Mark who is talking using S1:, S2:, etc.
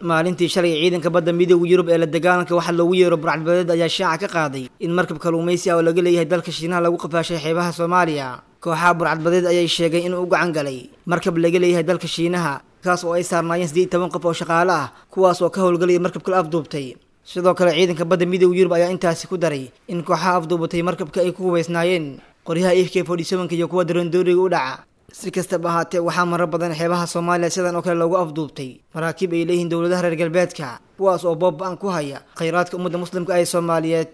S1: maalintii shalay ciidanka badda midooda yurub ee la dagaalanka waxaa loogu yeero burcadbadeed ayaa shaaca ka qaaday in markab kalluumaysi ah oo laga leeyahay dalka shiinaha lagu qafaashay xeebaha soomaaliya kooxaha burcadbadeed ayay sheegay inuu u gacan galay markab laga leeyahay dalka shiinaha kaas oo ay saarnaayeen siddeed toban qof oo shaqaale ah kuwaas oo ka howlgalaya markabka la afduubtay sidoo kale ciidanka badda midooda yurub ayaa intaasi ku daray in kooxaha afduubatay markabka ay ku hubaysnaayeen qoryaha f k forty sevenka iyo kuwa darandooriga u dhaca si kastaba ahaatee waxaa marar badan xeebaha soomaaliya sidan oo kale loogu afduubtay maraakiib ay leeyihiin dowladaha reer galbeedka kuwaas oo boob-an ku haya khayraadka ummadda muslimka ee soomaaliyeed